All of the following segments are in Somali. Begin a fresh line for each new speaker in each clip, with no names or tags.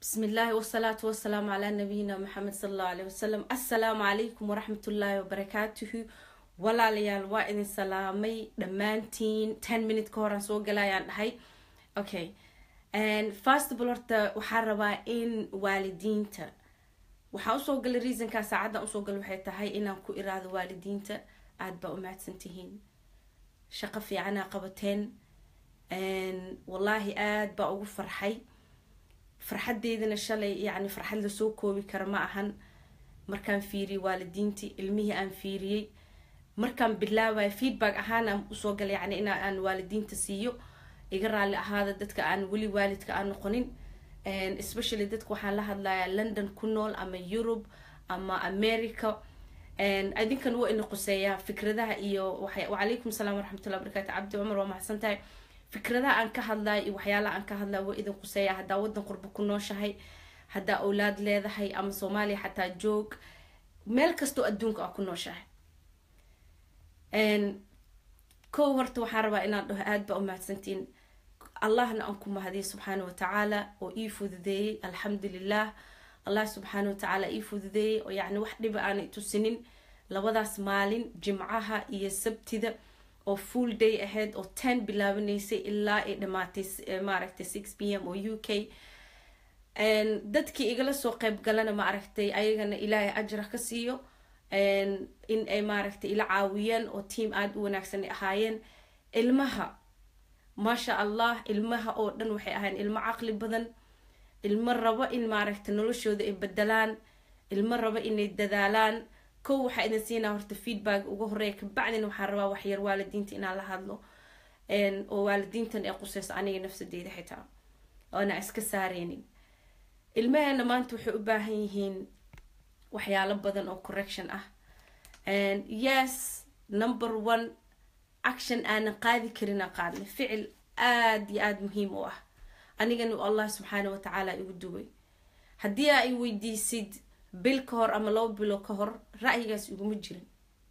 bismi illaahi wasalaatu wasalaamu calaa nabiyina maxamed sala allahu aleyh wasalam assalaamu calaykum waraxmatullaahi wabarakaatuhu walaalayaal waa idin salaamay dhammaantiin ten minute ka horaan soo galayaan dhahay okay fastbal horta waxaa rabaa in waalidiinta waxaa usoo galay reasonkaa saacaddan usoo galay waxay tahay inaan ku iraado waalidiinta aada baa u mahadsan tihiin shaqo fiicanaa qabateen wallaahi aada baa ugu farxay farxadeydana shalay yacni farxad lasoo koobi kara ma ahan markaan fiiriyey waalidiintii ilmihii aan fiiriyey markaan bilaabayo feedback ahaan aan usoo galay yani in aan waalidiinta siiyo iga raalli ahaada dadka aan weli waalidka aan noqonin especially dadka waxaan la hadlayaa london ku nool ama europe ama america idinkan waa ina quseeyaa fikradaha iyo wacalaykum salaam waraxmatullahi wabarakatu cabdi cumar waa maxsan tahay fikradaha aan ka hadlayo iyo waxyaalaha aan ka hadlayo waa idin quseeya haddaa wadan qurbo ku nooshahay haddaa awlaad leedahay ama soomaaliya xataa joog meel kastoo adduunka aa ku nooshahay kow horta waxaan rabaa inaan dhaho aada baa u mahadsantiin allahna aan ku mahadiyo subxaana watacaala oo ii fududeeyey alxamdulilah allah subxaana watacaala ii fududeeyey oo yacni wax dhiba aanay tusinin labadaas maalin jimcaha iyo sabtida oo full day ahayd oo ten bilaabanaysay ilaa ay dhamaatay maaragtay six p m oo u k dadkii igala soo qeyb galana maaragtay ayagana ilaahay ajra ka siiyo in ay maaragtay ila caawiyeen oo tiam aada u wanaagsan ay ahaayeen ilmaha maasha allah ilmaha oo dhan waxay ahaayeen ilmo caqli badan ilmo rabo in maaragtay noloshooda ay bedelaan ilmo rabo inay dadaalaan kow waxaa idin siinaa horta feedback uga horeeya kabacdina waxaan rabaa waxyar waalidiinta inaan la hadlo oo waalidiintan ay quseyso aniga nafsadeyda xitaa oona iska saareynin ilmaheena maanta waxay u baahan yihiin waxyaalo badan oo correction ah yes number one action aanan qaadi karina qaadna ficil aada iyo aada muhiim u ah anigana allah subxaana watacaala igu duway haddii ay weydiisid bil ka hor ama laba bilo ka hor ra'yigaas iguma jirin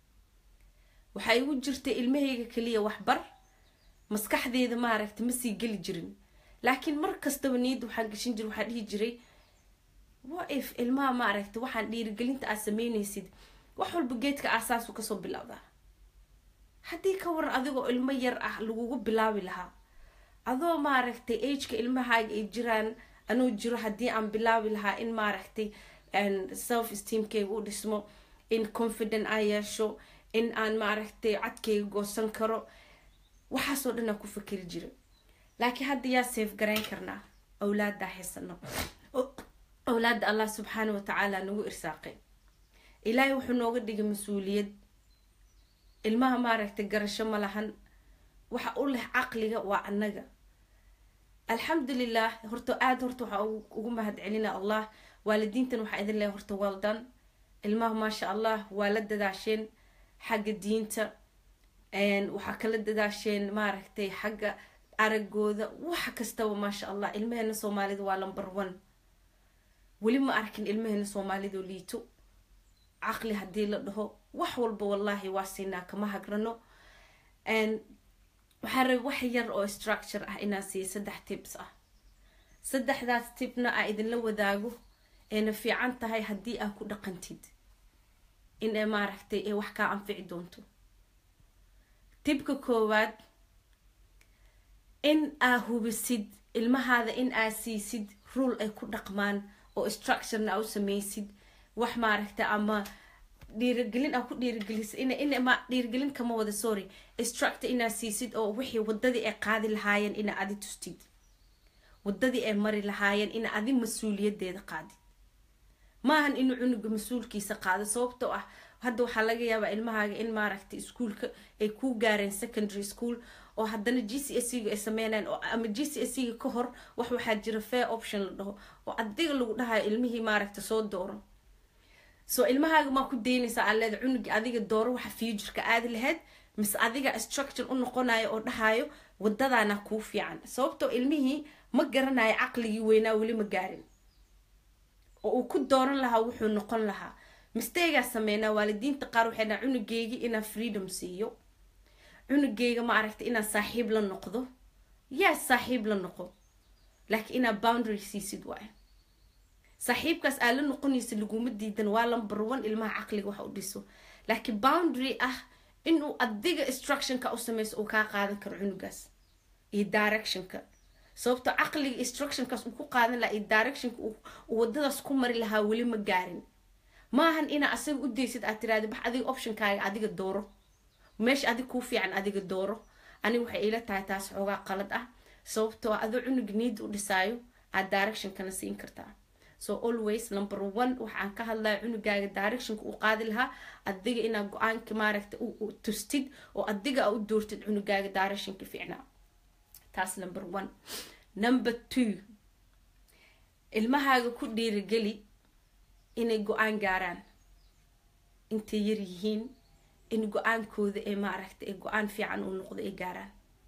waxaa igu jirtay ilmahayga kaliya waxbar maskaxdeeda maaragta ma sii geli jirin laakiin mar kastaba niyadda waxaan gashin jira waxaa dhihi jiray waif ilmaha maaragta waxaan dhiirigelinta aad sameynaysid wax walba geedka aasaasu kasoo bilowdaa haddii ka waran adigoo ilmo yar ah lagugu bilaabi lahaa adoo maaragtay ageka ilmahaaga ay jiraan anuu jiro haddii aan bilaabi lahaa in maaragtay self esteamkeyga u dhismo in confident aan yeesho in aan maaragtay cadkeyga goosan karo waxaasoo dhan aan ku fakeri jira laakiin hadda yaa safe garayn karnaa awlaaddaa haysano awlaadda allah subxaana watacaala nagu irsaaqay ilaahay wuxuu nooga dhigay mas-uuliyad ilmaha maaragtay garasho ma lahan waxa u leh caqliga waa annaga alxamdulilah horta aada horta waxaa ugu mahad celina allah waalidiintan waxaa idin leehay horta waldan ilmaha maasha allah waa la dadaasheen xagga diinta waxaa kala dadaasheen maaragtay xagga aragooda wax kastaba maasha allah ilmaheena soomaalida waa number one weli ma arkin ilmaheena soomaalidoo liito caqli haddii la dhaho wax walba wallaahi waa siinaa kama hagrano waxaa raba wax yar oo structure ah inaan siiya saddex tips ah saddexdaas tibna aa idinla wadaago ayna fiican tahay haddii aa ku dhaqantid in ay maaragtay ay wax kaa anfici doonto tibka koowaad in aa hubisid ilmahaada in aa siisid rule ay ku dhaqmaan oo structurena aa u sameysid wax maaragta ama dhiirigelin aa ku dhiirigelisid in in ma dhiirigelin kama wada sorry structure inaa siisid oo wixii wadadii ay qaadi lahaayeen ina adi tustid wadadii ay mari lahaayeen ina adi mas-uuliyadeeda qaadid maahan inuu cunuga mas-uulkiisa qaado sababtoo ah hadda waxaa laga yaabaa ilmahaaga in maaragtay iskuolka ay ku gaareen secondary school oo haddana g c s ga ay sameynayaan oo ama g c s ga ka hor wax waxaa jira fair option la dhaho oo adiga lagu dhahayo ilmihii maaragta soo dooro so ilmahaaga maa ku daynaysaa aa leeda cunugi adiga dooro waxa futureka aadi lahayd mise adiga structure u noqonayo oo dhahayo wadadaana kuu fiican sababtoo ilmihii ma garanayo caqligii weynaa weli ma gaarin oo uu ku dooran lahaa wuxuu noqon lahaa mistegaa sameynaa waalidiinta qaar waxay dhaha cunugeyga inaan freedom siiyo cunugeyga ma aragta inaan saaxiib la noqdo yaa saaxiib la noqo laakiin inaad boundary siisid waay saaxiibkaas aa la noqonaysa laguma diidan waa lamber one ilmaha caqliga wax u dhiso laakiin boundary ah inuu adiga instructionka u sameyso uu kaa qaadan karo cunugaas iyo directionka sababto caqliga instructionkaas uu ku qaadan lahaa iyo directionka uu wadadaas ku mari lahaa weli ma gaarin maahan inaa asaga u daysid aad tiraada bax adiga optionkaaga adiga dooro meesha adig kuu fiican adiga dooro aniga waxay iila tahay taas xoogaa qalad ah sababtoo adoo cunug niid u dhisaayo aad directionkana siin kartaa so always number one waxaan ka hadlaya cunugaaga directionka uu qaadi lahaa adiga inaad go-aanka maaragta tustid oo adiga a u doortid cunugaaga directionka fiicnaa taas number one number two ilmahaaga ku dhiirigeli inay go-aan gaaraan intay yar yihiin in go-aankooda ee maaragta ee go-aan fiican uu noqdo ay gaaraan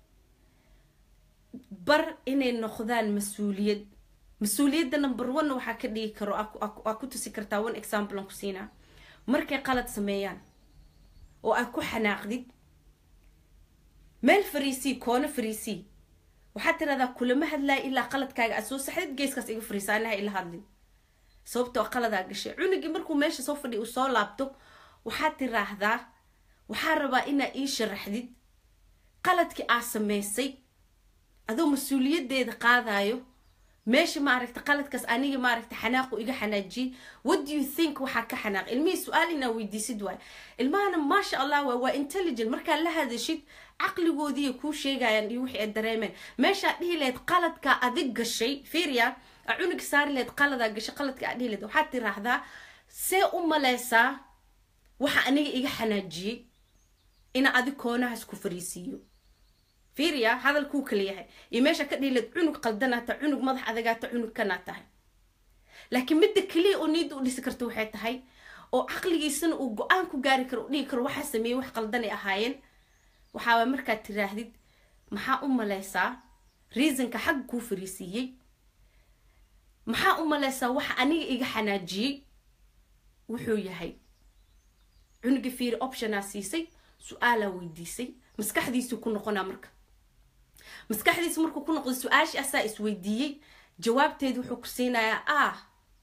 bar inay noqdaan mas-uuliyad mas-uuliyadda number one waxaa ka dhigi karo aa ku tusi kartaa one example aan ku siinaa markay qalad sameeyaan oo aad ku xanaaqdid meel fariisii koono fariisii waxaad tiradaa kulama hadlaya ilaa qaladkaaga aad soo saxdid geeskaas iga fariisa anaha ila hadlin sababtoo qaladaa gashay cunugii markuu meesha soo fadhiya uu soo laabto waxaad tiraahdaa waxaa rabaa inaa ii sharaxdid qaladkii aa sameysay adoo mas-uuliyadeeda qaadayo meesha maaragta qaladkaas aniga maaragta xanaaqu iga xanaajiyey what do you think waxaa ka xanaaq ilmihii su-aal inaa weydiisid waay ilmahana maasha allah waa waa intelligent markaad la hadashid caqligoodiiya kuu sheegayaan iyo wixii ay dareemeen meeshaad dhihi lahayd qaladkaa adig gashay firia aa cunug saari lahayd qaladaa gashay qaladka aad dhihi lahayd waxaad tiraahdaa see u maleysaa waxa aniga iga xanaajiyey ina adig koonahaas ku fariisiiyo firia hadalkuu kala yahay iyo meesha ka dhihileed cunug qaldanaa tahay cunug madax adagaata cunug kanaa tahay laakiin midda keliya oo niida u dhisi karta waxay tahay oo caqligiisana uu go-aan ku gaari karo u dhihi karo waxaa sameeyey wax qaldanay ahaayeen waxaaba markaad tiraahdid maxaa u maleysaa reasonka xagga kuu fariisiiyey maxaa u maleysaa waxa aniga iga xanaajiyey wuxuu yahay cunuga fiiri optionaa siisay su-aalaa weydiisay maskaxdiisuu ku noqonaa marka maskaxdiisa markuu ku noqdo su-aashii asaa isweydiiyey jawaabteedu wuxuu ku siinayaa ah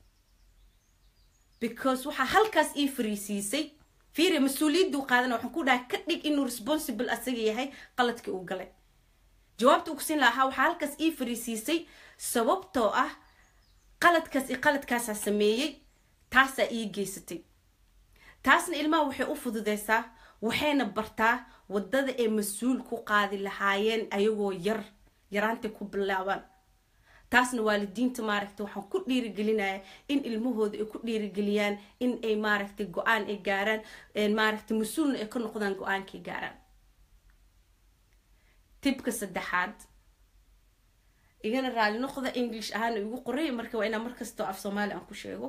because waxaa halkaas ii fariisiisay fiiri mas-uuliyadduu qaadana waxaan ku dhahay ka dhig inuu responsible asaga yahay qaladkii uu galay jawaabta uu ku siin lahaa waxaa halkaas ii fariisiisay sababtoo ah qaladkaas iyo qaladkaasaa sameeyey taasaa ii geysatay taasna ilmaha waxay u fududeysaa waxayna bartaa wadada ay mas-uul ku qaadi lahaayeen ayagoo yar yaraantay ku bilaabaan taasna waalidiinta maaragta waxaan ku dhiirigelinaya in ilmahooda ay ku dhiirigeliyaan in ay maaragtay go-aan ay gaaraan maaragtay mas-uulna ay ka noqdaan go-aankay gaaraan tibka saddexaad igana raali noqda english ahaan igu qoray marka waa inaa markastoo af soomaali aan ku sheego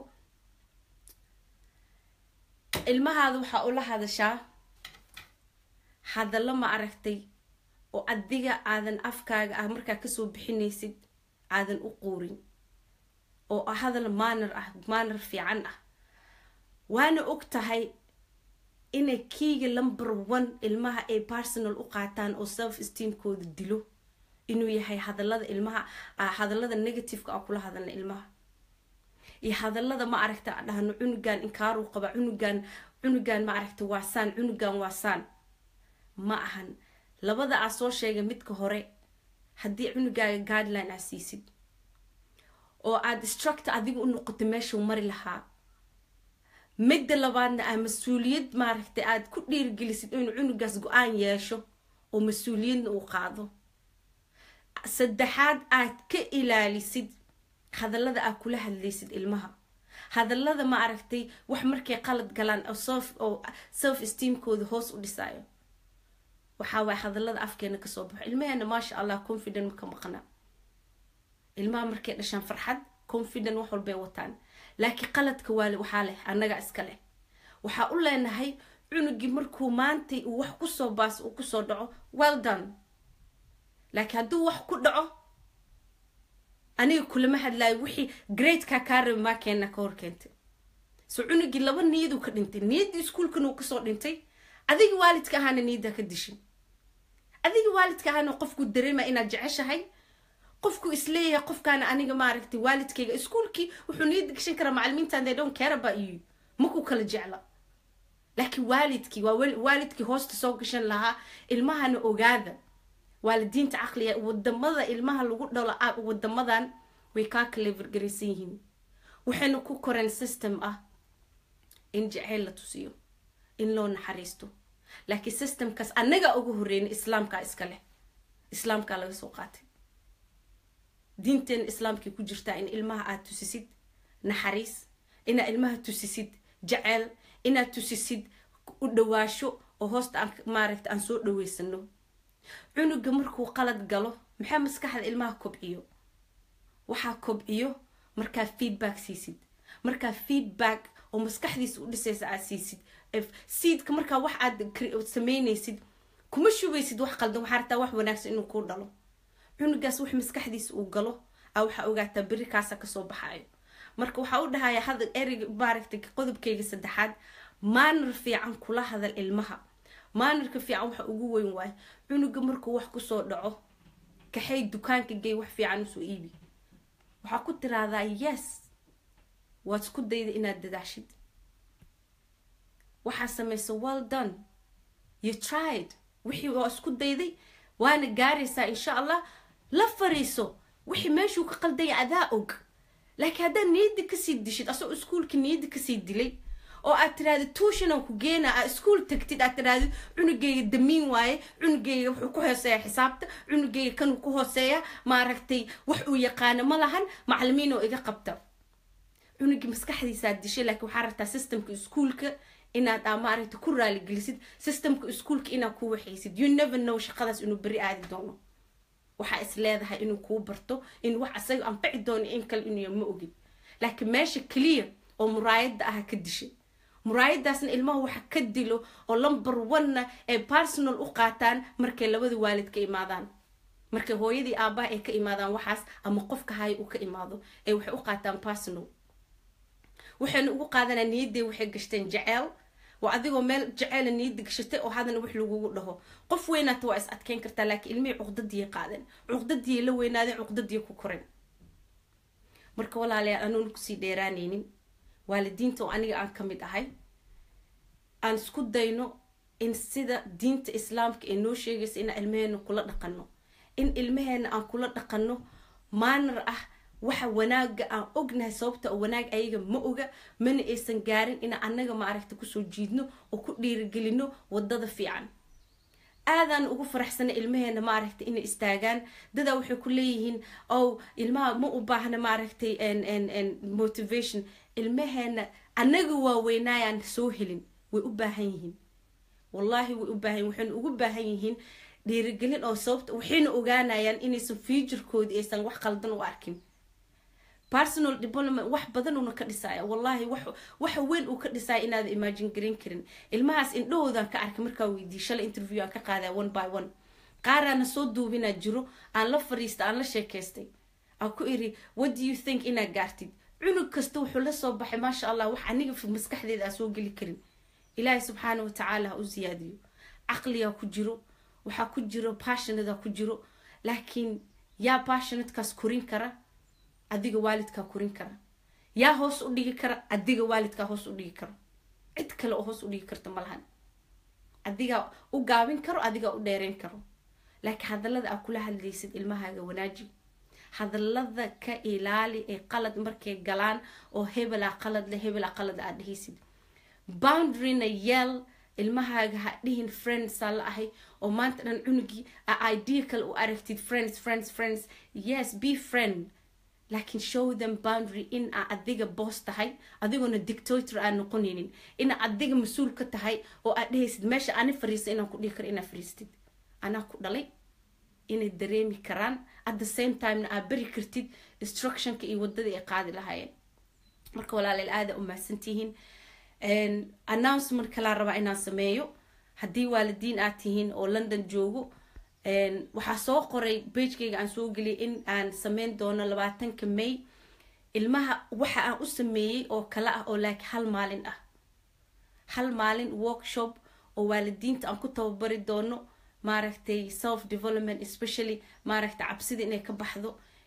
ilmahaada waxaa ula hadashaa hadallo ma aragtay oo adiga aadan afkaaga ah markaa kasoo bixinaysid aadan u quurin oo hadal maanar ah maanar fiican ah waana og tahay inay kiiga lumber one ilmaha ay personal u qaataan oo self esteamkooda dilo inuu yahay hadallada ilmaha hadallada negativeka a kula hadalna ilmaha iyo hadallada ma aragta dhahno cunugan inkaaruu qaba cunugan cunugan ma aragta waasaan cunugan waasaan ma ahan labada aa soo sheegay midka hore haddii cunugaaga guideline aa siisid oo aada structor adiga u noqoto meeshuu mari lahaa midda labaadna aa mas-uuliyad maaragtay aada ku dhiirigelisid inuu cunugaas go-aan yeesho oo mas-uuliyadna uu qaado saddexaad aad ka ilaalisid hadallada aad kula hadlaysid ilmaha hadallada ma aragtay wax markay qalad galaan oo self esteamkooda hoos u dhisaayo waxaa waay hadallada afkeena kasoo baxo ilmaheena maasha allah confident maka maqna ilmaha markay dhashaan farxad confident wax walbay wataan laakiin qaladka waale waxaa leh annaga iska leh waxaa u leenahay cunugii markuu maantay uu wax kusoo baas uu kusoo dhaco well done laakiin hadduu wax ku dhaco aniga kulama hadlaayo wixii gradekaa kaa rabi maa keena ka hor keentay so cunugii laba niyaduu ka dhintay niyaddii iskuolkan uu kasoo dhintay adiga waalidka ahaana niyaddaa ka dishin adiga waalidka ahaana qofku dareema inaad jeceshahay qofku isleeyahay qofkaana aniga maaragtay waalidkayga iskuulkii wuxuu niyadda gashan karaa macalimiintan they don't care about you maku kala jecla laakiin waalidkii waa waalidkii hoosta soo gashan lahaa ilmahana ogaada waalidiinta caqliga wadamada ilmaha lagu dhalo wadamadan way kaa clevergaraysan yihiin waxayna ku koreen system ah in jaceyl la tusiyo in loo naxariisto laakiin systemkaas annaga uga horreynay islaamkaa iska leh islaamkaa laga soo qaatay diinteena islaamkay ku jirtaa in ilmaha aad tusisid naxariis inaad ilmaha tusisid jaceyl inaad tusisid u dhawaasho oo hoosta aan maaragta aan soo dhaweysano cunuga markuu qalad galo maxaa maskaxda ilmaha kobciyo waxaa kobciyo markaa feedback siisid markaa feedback oo maskaxdiisa u dhisaysa aad siisid seedka markaa wax aad sameynaysid kuma shubeysid wax qaldan waxaa rabtaa wax wanaagsan inuu kuu dhalo cunugaas wax maskaxdiisa uu galo a waxaa ogaataa beri kaasa kasoo baxayo marka waxaa u dhahaya hadal ereyga maaragtay qodobkayga saddexaad maanar fiican kula hadal ilmaha maanarka fiican waxa ugu weyn waayo cunuga markuu wax kusoo dhaco kaxay dukaanka gey wax fiican usoo iibi waxaa ku tiraahdaa yes waad isku dayda inaad dadaashid waxaa samaysa well done you tried wixii waa isku dayday waana gaaraysaa insha allah la fariiso wixii meeshuu ka qaldaya adaa og laakiin haddaad niyadda kasii dishid asagoo iskuulka niyadda kasii dilay oo aad tirahdid tuushanaan ku geena aad iskuul tagtid aad tirahdid cunugeyga damiin waaye cunugeyga wuxuu ku hooseeya xisaabta cunugeyga kanuu ku hooseeya maaragtay wax uu yaqaano ma lahan macalimiin oo iga qabta cunugii maskaxdiisaad dishay laakiin waxaa rabtaa systemka iskuulka inaad aa maaragta ku raaligelisid systemka iskuulka inaad ku waxaysid you never know shaqadaas inuu beri aadi doono waxaa is leedahay inuu kuu barto in wax asaga anfaci doono in kale inuu ma ogid laakiin meesha keliya oo muraayadda aha ka dishay muraayadaasna ilmaha waxa ka dilo oo lumber one-na ay personal u qaataan markay labada waalid ka imaadaan markay hooyadii aabaha ay ka imaadaan waxaas ama qofka haya uu ka imaado ee waxay u qaataan personal waxayna ugu qaadanaa niyadday waxay gashteen jaceyl waa adigoo meel jaceyla niyadda gashatay oo hadana wax lagugu dhaho qof weynaata waa is adkeyn kartaa laakiin ilmihii cuqdadiyay qaadeen cuqdadiyay la weynaadeen cuqdadiyay ku koreen marka walaalayaal anuuna kusii dheeraanaynin waalidiinta oo aniga aan ka mid ahay aan isku dayno in sida diinta islaamka ee noo sheegaysa inaan ilmaheena kula dhaqanno in ilmaheena aan kula dhaqanno maanar ah waxa wanaaga aan ognahay sababta oo wanaag ayaga ma oga mana aysan gaarin inaan annaga maaragta kusoo jiidno oo ku dhiirigelino wadada fiican aadaan ugu faraxsana ilmaheena maaragtay inay istaagaan dadaa waxay ku leeyihiin ow ilmaha ma u baahna maaragtay motivation ilmaheena annaga waaweynaayaan soo helin way u baahan yihiin wallaahi way u baahan yihin waxayna ugu baahan yihiin dhiirigelin oo sababta waxayna ogaanayaan inaysan fuuturkoodii aysan wax qaldan u arkin personal development wax badan uuna ka dhisaya wallaahi wax waxa weyn uu ka dhisaya inaada imagine garan karin ilmahaas indhahoodan ka arkay markaa weydiiy shalay interview aan ka qaadaya one by one qaaraana soo duubinaa jiro aan la fariista aan la sheekaystay aan ku iri what do you think inaad gaartid cunug kasta wuxuu la soo baxay maasha allah wax aniga maskaxdeeda aan soo geli karin ilaahay subxaana watacaala ha u siyaadiyo caqligaa ku jiro waxaa ku jiro passionadaa ku jiro laakiin yaa passionatekaas korin kara adiga waalidkaa korin kara yaa hoos u dhigi kara adiga waalidkaa hoos u dhigi karo cid kale oo hoos u dhigi karta malahan adigaa u gaabin karo adigaa u dheereyn karo laakiin hadallada aa kula hadlaysid ilmahaaga wanaaji hadallada ka ilaali ee qalad markay galaan oo hebelaa qalad le hebelaa qalad aad dhehaysid boundaryna yeel ilmahaaga ha dhihin friendsaa la ahay oo maanta dhan cunugii a idea kale u aragtid friends friends friends yes be friend laakiin show them boundary in aa adiga boos tahay adigoona dictator aan noqonaynin ina adiga mas-uul ka tahay oo aad dhehaysid meesha ani fariista inaan ku dhihi karo inaad fariistid anaa ku dhalay inay dareemi karaan at the same timena aad beri kartid instructionka iyo wadadii ay qaadi lahaayeen marka walaaleel aada u mahadsantihiin announcement kalaa rabaa inaan sameeyo haddii waalidiin aad tihiin oo london joogo waxaa soo qoray bagekayga aan soo geliyay in aan sameyn doono labaatanka may ilmaha waxa aan u sameeyey oo kale ah oo laakiin hal maalin ah hal maalin workshop oo waalidiinta aan ku tababari doono maaragtay self development especially maaragtay cabsida inay ka baxdo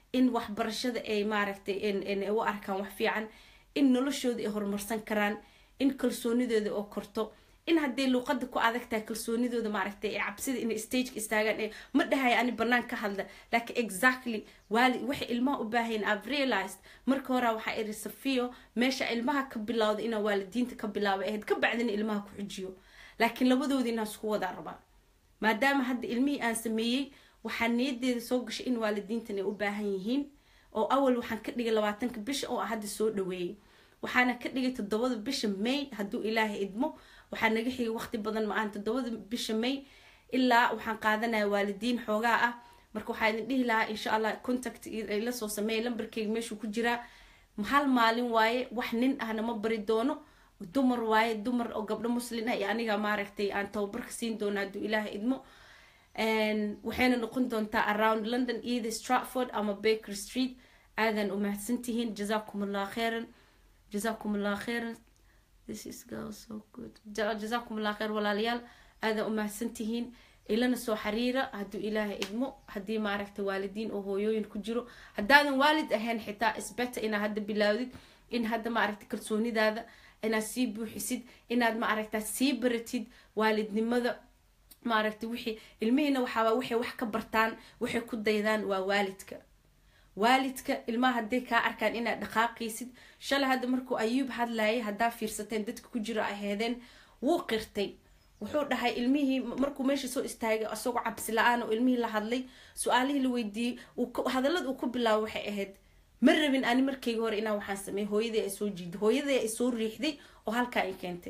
in waxbarashada ay maaragtay u arkaan wax fiican in noloshooda ay horumarsan karaan in kalsoonidooda oo korto in hadday luuqada ku adag tahay kalsoonidooda maaragtay ee cabsida inay stageka istaagaan ee ma dhahaya ani banaan ka hadla laakiin exactly waali waxay ilmaha u baahayn i've realized marka hore waxaa iri safiyo meesha ilmaha ka bilowda inaa waalidiinta ka bilaaba ahayd ka bacdina ilmaha ku xujiyo laakiin labadoodii inaan isku wadaa rabaa maadaama hadda ilmihii aan sameeyey waxaa niyadeeda soo gashay in waalidiintan ay u baahan yihiin oo awal waxaan ka dhigay labaatanka bisha oo hadda soo dhaweeyey waxaana ka dhigay toddobada bisha may hadduu ilaahay idmo waxaa naga xigay waqti badan ma-aan toddobada bisha may ilaa waxaan qaadanaya waalidiin xoogaa ah marka waxaa idin dhihi lahaa insha allah contact la soo sameeya lambarkeyga meeshuu ku jiraa hal maalin waaye wax nin ahna ma bari doono dumar waaye dumar oo gabdho muslin ah iyo aniga maaragtay aan tababarka siin doono hadduu ilaahay idmo waxayna noqon doontaa around london either stratford ama baker street aadan u mahadsantihiin jazaakum allah khairan jazaakum allah khairan this is girl so good jazaakum allah khair walaalayaal aadan u mahadsantihiin ilana soo xiriira hadduu ilaahay idmo haddii maaragta waalidiin oo hooyooyin ku jiro haddaadan waalid ahayn xitaa isbeta inaad hadda bilaawdid in hadda maaragta kalsoonidaada inaad sii buuxisid inaad maaragta sii baratid waalidnimada maaragta wixii ilmihiina waxaaba waxay wax ka bartaan waxay ku daydaan waa waalidka waalidka ilmaha hadday kaa arkaan inaad dhaqaaqaysid shalay hadda markuu ayuub hadlayay haddaa fiirsateen dadka ku jiro aheedeen wuu qirtay wuxuu dhahay ilmihii markuu meesha soo istaagay isagoo cabsi la-aan oo ilmihii la hadlay su-aalihii la weydiiyey hadallada uu ku bilaabo waxay ahayd ma rabin ani markayga hore inaan waxaan sameey hooyadii ay soo jiiday hooyadii ay soo riixday oo halkaa ay keentay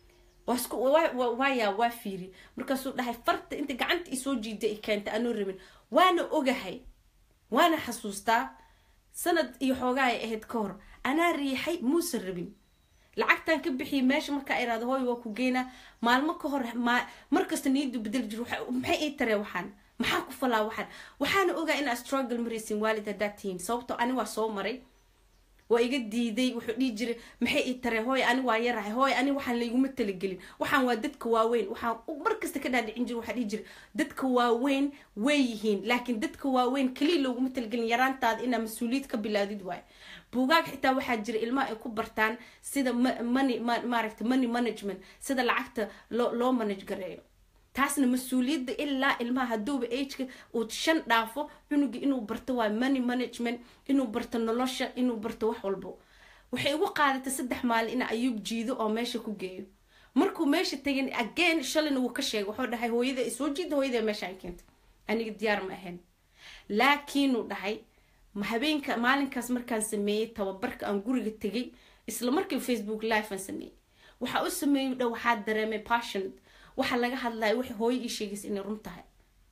waaya waa fiiri markaasuu dhahay farta inta gacanta isoo jiiday ay keentay anoo rabin waana ogahay waana xasuustaa sanad iyo xoogaa ay ahayd ka hor anaa riixay muusan rabin lacagtan ka bixiyay meesha markaa iraado hooy waa ku geynaa maalmo ka hor markasta niyadu bedel jir maxay ii taree waxaan maxaa ku falaa waxaan waxaana ogaa inaa struggle maraysin waalid haddaad tihiin sababtoo ani waa soo maray waa iga diiday wuxuu dhihi jiray maxay ii taree hooy ani waa yarahay hooy ani waxaan layguma talagelin waxaan waa dadka waaweyn waxaan markasta ka dhaadhicin jira waxaa dhihi jiray dadka waaweyn way yihiin laakiin dadka waaweyn keliya looguma talagelin yaraantaada inaa mas-uuliyad ka bilaadid waayo buugaag xitaa waxaa jira ilmaha ay ku bartaan sida money maaragta money management sida lacagta loo loo manage gareeyo taasna mas-uuliyadda ilaa ilmaha hadduuba ageka uu shan dhaafo cunuga inuu barto waa money management inuu barto nolosha inuu barto wax walbo waxay ugu qaadatay saddex maalin in ayuub jiido oo meesha ku geeyo markuu meesha tegin again shalayna wuu ka sheegay wuxuu dhahay hooyada ay soo jiida hooyada meesha ay keentay aniga diyaar ma ahayn laakiinuu dhahay habeenka maalinkaas markaan sameeyey tababarka aan guriga tegay isla markii facebook live aan sameeyey waxaa u sameeyey dha waxaa dareemay passionate waxaa laga hadlaya waxay hooyo ii sheegaysa inay run tahay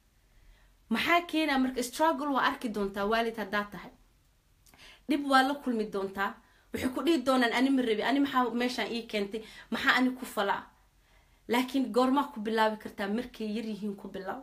maxaa keenaa marka struggle waa arki doontaa waalid haddaa tahay dhib waa la kulmi doontaa waxay ku dhihi doonaan ani ma rabi ani maxaa meeshaan ii keentay maxaa ani ku falaa laakiin goormaa ku bilaabi kartaa markay yar yihiin ku bilaaw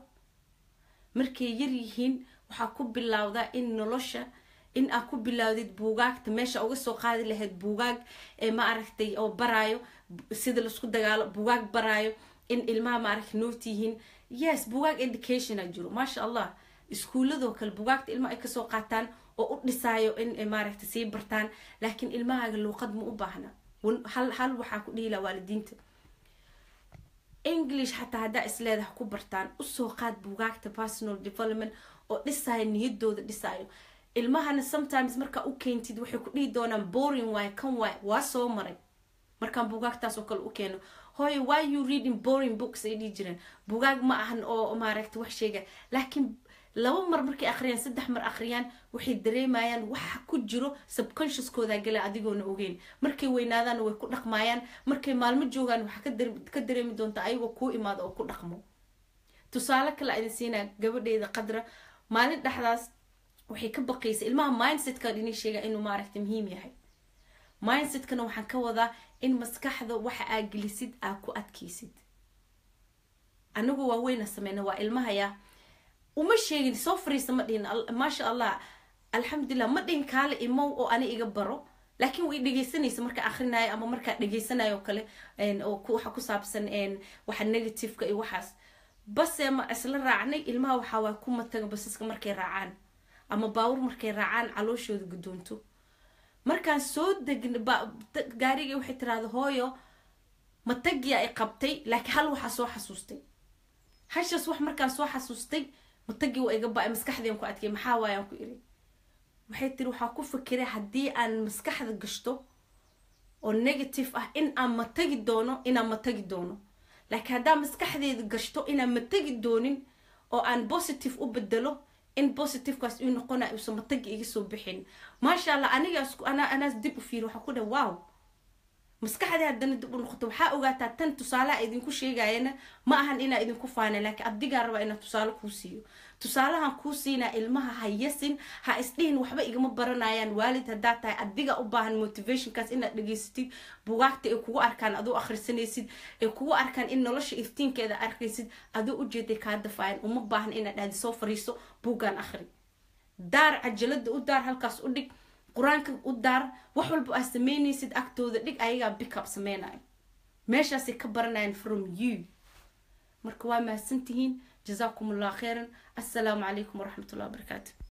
markay yar yihiin waxaa ku bilowdaa in nolosha in aad ku bilaawdid buugaagta meesha uga soo qaadi lahayd buugaag ee ma aragtay oo baraayo sida laisku dagaalo buugaag baraayo in ilmaha maaragta noot yihiin yes buugaag educationa jiro maasha allah iskuuladoo kale buugaagta ilmaha ay kasoo qaataan oo u dhisaayo in maaragta sii bartaan laakiin ilmahaaga luuqad ma u baahna hal hal waxaa ku dhihi laha waalidiinta english xataa haddaa isleedaha ku bartaan usoo qaad buugaagta personal development oo dhisaayo niyadooda dhisaayo ilmahana sometimes markaa u keentid waxay ku dhihi doonaan boring waay kan waay waa soo maray markaan buugaagtaas oo kale u keeno hooy why you reading boring books ay dhihi jireen buugaag ma ahan oo maaragta wax sheega laakiin laba mar markay akhriyaan saddex mar akhriyaan waxay dareemayaan waxa ku jiro subconsciouskooda gala adigoona ogeyn markay weynaadaanna way ku dhaqmaayaan markay maalmo joogaan waxaa ka dareemi doontaa ayagoo kuu imaado oo ku dhaqmo tusaale kale idin siinaa gabadheeda qadra maalin dhexdaas waxay ka baqaysa ilmaha mindsetkan inay sheegaa inuu maaragta muhiim yahay mindsetkana waxaan ka wadaa in maskaxda waxa aa gelisid aa ku adkaysid anagu waa weyna sameyna waa ilmahaya uma sheegin soo fariisa ma dhihin maasha allah alxamdulilah ma dhihin kaale imow oo ani iga baro laakiin way dhegeysanaysa markaa akhrinayo ama markaa dhegeysanayo kale oo waxa ku saabsan waxa negativeka iyo waxaas base ma isla raacnay ilmaha waxaa waa ku mataga basaska markay raacaan ama baawur markay raacaan calooshooda guddoonto markaan soo degn gaarigii waxay tiraahda hooyo matagiya ay qabtay laakiin hal waxaa soo xasuustay hashaas wax markaan soo xasuustay matagii waa iga ba-ay maskaxdeen ku adkay maxaa waayaan ku iri waxay tiri waxaa ku fikiray haddii aan maskaxda gashto oo negative ah in aan matagi doono inaan matagi doono laakiin haddaan maskaxdeeda gashto inaan matagi doonin oo aan positive u bedelo in positivekaas uu noqona uusan matagi iga soo bixin maasha allah anigaas anaas dib u fiiri waxaa ku dhah wow maskaxdii haddana dib u noqoto waxaa ogaataa tan tusaalaha idinku sheegayana ma ahan inaa idinku faana laakiin adigaa rabaa inaa tusaale kuu siiyo tusaalahan kuu siinaa ilmaha ha yasin ha isdhihin waxba igama baranayaan waalid haddaa tahay adiga u baahan motivationkaas inaad dhegaysatid bugaagta ay kugu arkaan aduu akhrisanaysid ay kugu arkaan in nolosha iftiinkeeda arkaysid aduu ujeeday kaa dafaayan uma baahan inaad dhahdi soo fariiso buuggaan akhri daar cajalada u daar halkaas u dhig qur-aanka u daar wax walba aad sameynaysid agtooda dhig ayagaa bickup sameynayo meeshaasay ka baranayaan from you marka waa mahadsantihiin جزاكم الله خيرا السلام عليكم ورحمة الله وبركاته